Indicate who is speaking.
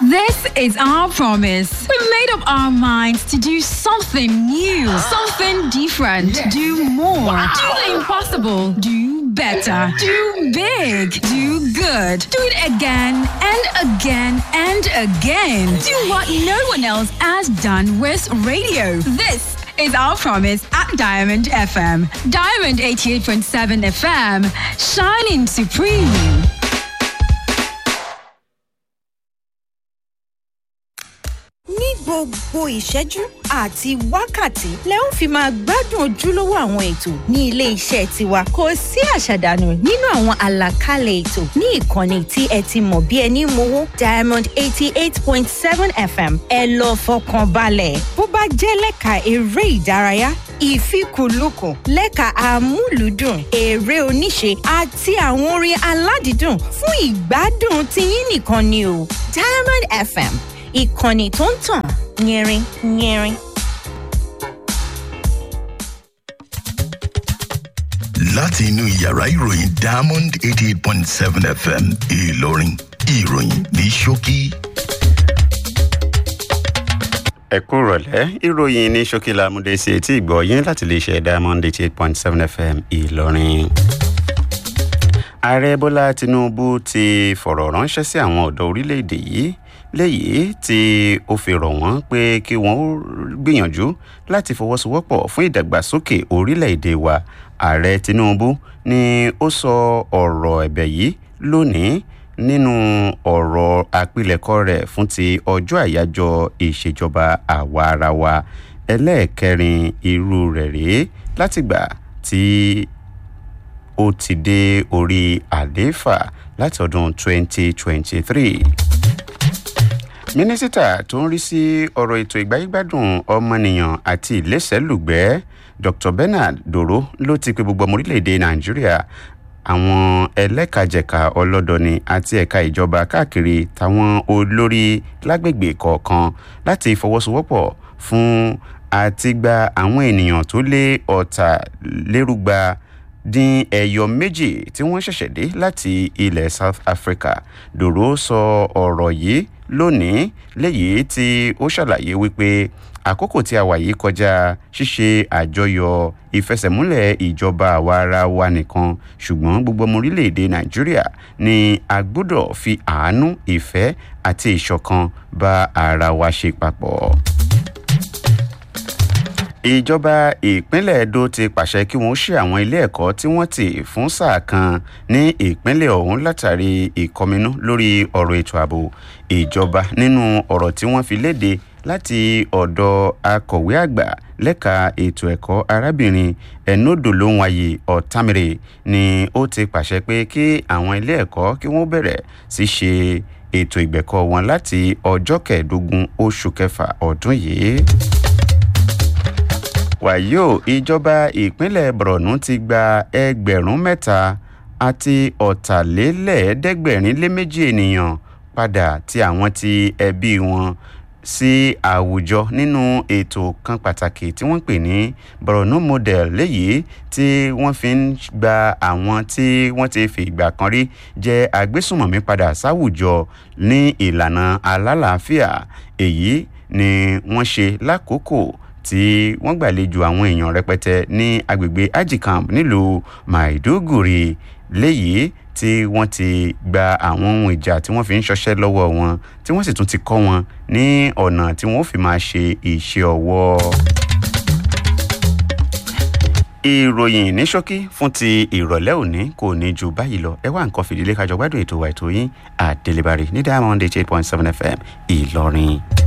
Speaker 1: This is our promise. We made up our minds to do something new, something different, do more, do the impossible, do better, do big, do good, do it again and again and again. Do what no one else has done with radio. This is our promise at Diamond FM. Diamond 88.7 FM, shining supreme.
Speaker 2: ní gbogbo ìṣẹ́jú àti wákàtí lẹ ń fi máa gbádùn ojúlówó àwọn ètò ní ilé iṣẹ́ tiwa kò sí àṣàdànù nínú àwọn àlàkalẹ̀ ètò ní ìkànnì tí ẹ ti mọ̀ bí ẹni mowó diamond eighty eight point seven fm ẹ lọ fọkàn balẹ̀ bó bá jẹ́ lẹ́ka eré ìdárayá ìfikùnlukùn lẹ́ka amúlùúdùn eré oníṣe àti àwọn orin aládìídùn fún ìgbádùn tiyín nìkan ni o diamond fm ìkànnì tó ń tàn yẹrin yẹrin.
Speaker 3: láti inú yàrá ìròyìn diamond eighty eight point seven fm ìlọrin ìròyìn ní ṣókí.
Speaker 4: ẹ kú rọ̀lẹ́ ìròyìn ní ṣókí lámúdé sí etí ìgbọ́ yín láti lè ṣe diamond eighty eight point seven fm ìlọrin. ààrẹ bọ́lá tinubu ti fọ̀rọ̀ ránṣẹ́ sí àwọn ọ̀dọ́ orílẹ̀-èdè yìí léyìí tí ó fi rọ̀ wọ́n pé kí wọ́n ó gbìyànjú láti fọwọ́sowọ́pọ̀ fún ìdàgbàsókè orílẹ̀-èdè wa ààrẹ tinubu ni ó sọ ọ̀rọ̀ ẹ̀bẹ̀ yìí lónìí nínú ọ̀rọ̀ àpilẹ̀kọ rẹ̀ fún ti ọjọ́ àyájọ́ ìṣèjọba àwa ara wa ẹlẹ́ẹ̀kẹrin irú rẹ̀ rèé látìgbà tí ó ti dé orí àlééfà láti ọdún 2023 mínísítà tó ń rí sí ọ̀rọ̀ ètò ìgbáyégbádùn ọmọnìyàn àti ìlẹ́sẹ̀lùgbẹ́ dr bernard doro ló ti pe gbogbo ọmọ orílẹ̀-èdè nàìjíríà àwọn ẹlẹ́kajẹ̀ka ọlọ́dọni àti ẹ̀ka ìjọba káàkiri táwọn olórí lágbègbè kọ̀ọ̀kan láti fọwọ́sowọ́pọ̀ fún àtìgbà àwọn ènìyàn tó lé ọ̀tàlérúgba dín ẹyọ méjì tí wọ́n ṣẹ̀ṣẹ̀ dé láti ilẹ̀ south africa dòró sọ ọ̀rọ̀ yìí lónìí léyìí tí ó ṣàlàyé wípé àkókò tí a wà yìí kọjá ṣíṣe àjọyọ̀ ìfẹsẹ̀múlẹ̀ ìjọba àwa ara wa nìkan ṣùgbọ́n gbogbo ọmọ orílẹ̀-èdè nàìjíríà ni a gbọ́dọ̀ fi àánú ìfẹ́ àti ìṣọ̀kan bá ara wa ṣe papọ̀ ìjọba ìpínlẹ̀ edo ti pàṣẹ kí wọ́n ṣe àwọn ilé ẹ̀kọ́ tí wọ́n ti fún sáà kan ní ìpínlẹ̀ ọ̀hún látàrí ìkọminú lórí ọ̀rọ̀ ètò ààbò ìjọba nínú ọ̀rọ̀ tí wọ́n fi léde láti ọ̀dọ̀ akọ̀wé àgbà lẹ́ka ètò ẹ̀kọ́ arábìnrin ẹ̀nọ́dọ̀lóhùnwáyé ọ̀tàmìrè ni ó ti pàṣẹ pé kí àwọn ilé ẹ̀kọ́ kí wọ́n bẹ̀rẹ̀ sí ṣe ètò ìgbẹ̀kọ́ wọn láti ọjọ́ kẹẹ̀ẹ́dógún oṣù kẹfà ọdún yìí wàyó ìjọba ìpínlẹ̀ borno ti gba ẹgbẹ̀rún mẹ́ta àti ọ̀tàlélẹ́ẹ̀ẹ́dẹ́gbẹ̀rin lé méjì ènìyàn padà tí àwọn ti ẹbí wọn sí àwùjọ nínú ètò kan pàtàkì tí wọ́n pè ní borno model léyìí tí wọ́n fi ń gba àwọn tí wọ́n ti fi ìgbà kan rí jẹ́ agbésùnmọ̀mí padà sáwùjọ ní ìlànà alálàáfíà èyí ni wọ́n ṣe lákòókò tí wọ́n gbàlejò àwọn èèyàn rẹpẹtẹ ní agbègbè ajicamp nílùú maiduguri léyìí tí wọ́n ti gba àwọn ohun ìjà tí wọ́n fi ń ṣọṣẹ́ lọ́wọ́ wọn tí wọ́n sì tún ti kọ́ wọn ní ọ̀nà tí wọ́n fi máa ṣe iṣẹ́ ọwọ́. ìròyìn ní ṣókí fún ti ìrọ̀lẹ́ òní kò ní ju báyìí lọ ẹ wá nǹkan fìdílé kájọ gbádùn ètò wa ètò yín àdélébárí ní diamond eight point seven fm ìlọrin.